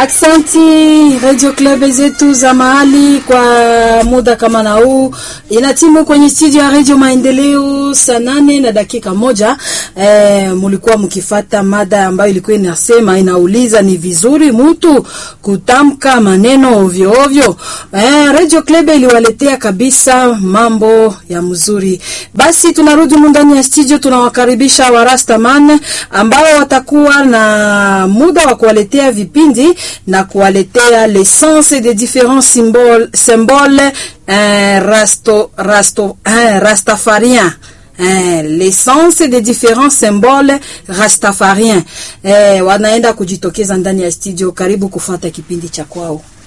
Aksanti Radio Club zetu za mahali kwa muda kama na huu, inatimu kwenye studio ya Radio Maendeleo saa nane na dakika moja. E, mulikuwa mkifata mada ambayo ilikuwa inasema inauliza ni vizuri mtu kutamka maneno ovyo ovyo. E, Radio Club iliwaletea kabisa mambo ya mzuri. Basi tunarudi ndani ya studio, tunawakaribisha warastaman ambao watakuwa na muda wa kuwaletea vipindi na kuwaletea l'essence des différents symboles symboles euh, rasto rasto euh, rastafariens Eh, l'essence des différents symboles rastafariens eh, wanaenda kujitokeza ndani ya studio. Karibu kufuata kipindi cha kwao.